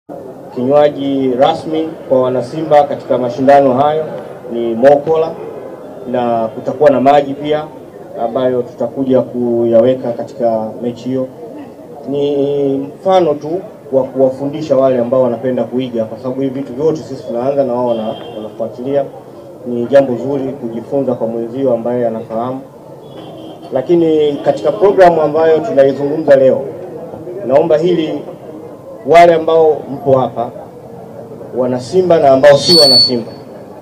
Kinywaji rasmi kwa wanasimba katika mashindano hayo ni Mokola na kutakuwa na maji pia ambayo tutakuja kuyaweka katika mechi hiyo. Ni mfano tu wa kuwafundisha wale ambao wanapenda kuiga, kwa sababu hivi vitu vyote sisi tunaanza na wao wana- wanafuatilia. Ni jambo zuri kujifunza kwa mwenzio ambaye anafahamu. Lakini katika programu ambayo tunaizungumza leo, naomba hili wale ambao mpo hapa wana Simba na ambao si wana Simba,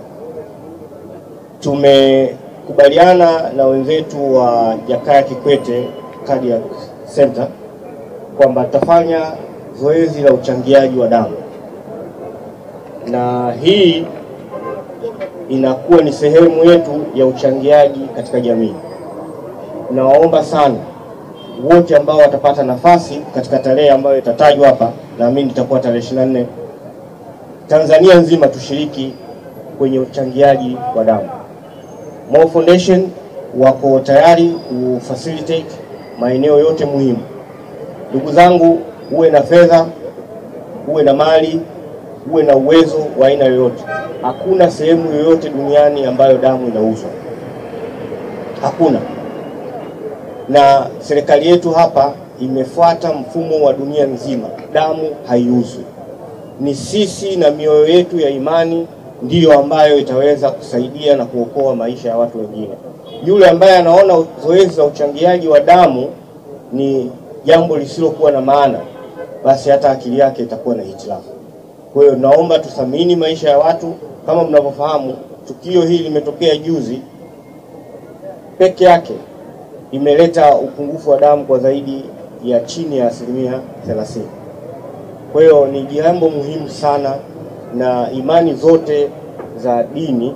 tumekubaliana na wenzetu wa Jakaya Kikwete Cardiac Center kwamba tutafanya zoezi la uchangiaji wa damu, na hii inakuwa ni sehemu yetu ya uchangiaji katika jamii. Nawaomba sana wote ambao watapata nafasi katika tarehe ambayo itatajwa hapa, naamini itakuwa tarehe 24, Tanzania nzima tushiriki kwenye uchangiaji wa damu. Mo Foundation wako tayari kufacilitate maeneo yote muhimu. Ndugu zangu, uwe na fedha, uwe na mali, uwe na uwezo wa aina yoyote, hakuna sehemu yoyote duniani ambayo damu inauzwa, hakuna na serikali yetu hapa imefuata mfumo wa dunia nzima, damu haiuzwi. Ni sisi na mioyo yetu ya imani ndiyo ambayo itaweza kusaidia na kuokoa maisha ya watu wengine. Yule ambaye anaona zoezi la uchangiaji wa damu ni jambo lisilokuwa na maana, basi hata akili yake itakuwa na hitilafu. Kwa hiyo naomba tuthamini maisha ya watu. Kama mnavyofahamu, tukio hili limetokea juzi peke yake imeleta upungufu wa damu kwa zaidi ya chini ya asilimia 30. Kwa hiyo ni jambo muhimu sana, na imani zote za dini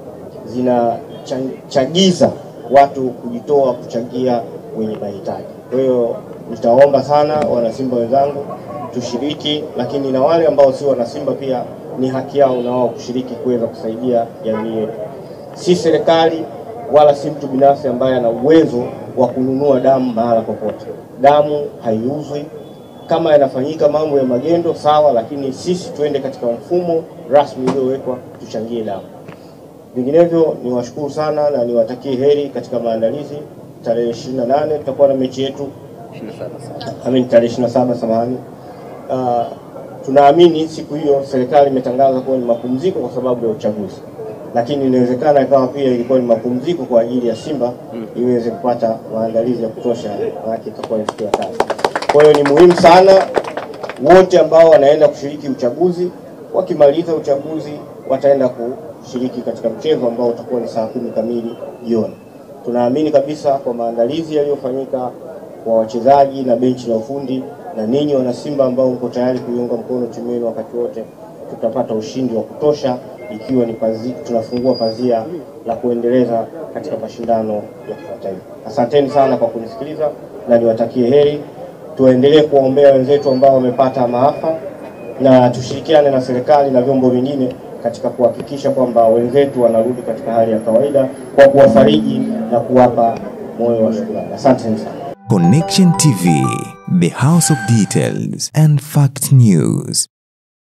zinachagiza watu kujitoa kuchangia wenye mahitaji. Kwa hiyo nitaomba sana wanasimba wenzangu tushiriki, lakini na wale ambao si wanasimba pia ni haki yao na wao kushiriki kuweza kusaidia jamii yetu. Si serikali wala si mtu binafsi ambaye ana uwezo wa kununua damu mahala popote. Damu haiuzwi. Kama yanafanyika mambo ya magendo sawa, lakini sisi tuende katika mfumo rasmi uliowekwa, tuchangie damu. Vinginevyo niwashukuru sana na niwatakie heri katika maandalizi. Tarehe 28 tutakuwa na mechi yetu Amin, tarehe 27 samahani. Uh, tunaamini siku hiyo serikali imetangaza kuwa ni mapumziko kwa sababu ya uchaguzi, lakini inawezekana ikawa pia ilikuwa ni mapumziko kwa ajili ya Simba iweze kupata maandalizi ya kutosha, maanake itakuwa ni siku ya kazi. Kwa hiyo ni muhimu sana wote ambao wanaenda kushiriki uchaguzi, wakimaliza uchaguzi wataenda kushiriki katika mchezo ambao utakuwa ni saa kumi kamili jioni. Tunaamini kabisa kwa maandalizi yaliyofanyika kwa wachezaji na benchi la ufundi na ninyi wana Simba ambao mko tayari kuiunga mkono timu yenu wakati wote, tutapata ushindi wa kutosha, ikiwa ni pazi, tunafungua pazia la kuendeleza katika mashindano ya kimataifa. Asanteni sana kwa kunisikiliza na niwatakie heri. Tuendelee kuwaombea wenzetu ambao wamepata maafa na tushirikiane na serikali na vyombo vingine katika kuhakikisha kwamba wenzetu wanarudi katika hali ya kawaida kwa kuwafariji na kuwapa moyo wa shukrani. Asanteni sana. Connection TV, the house of details and fact news.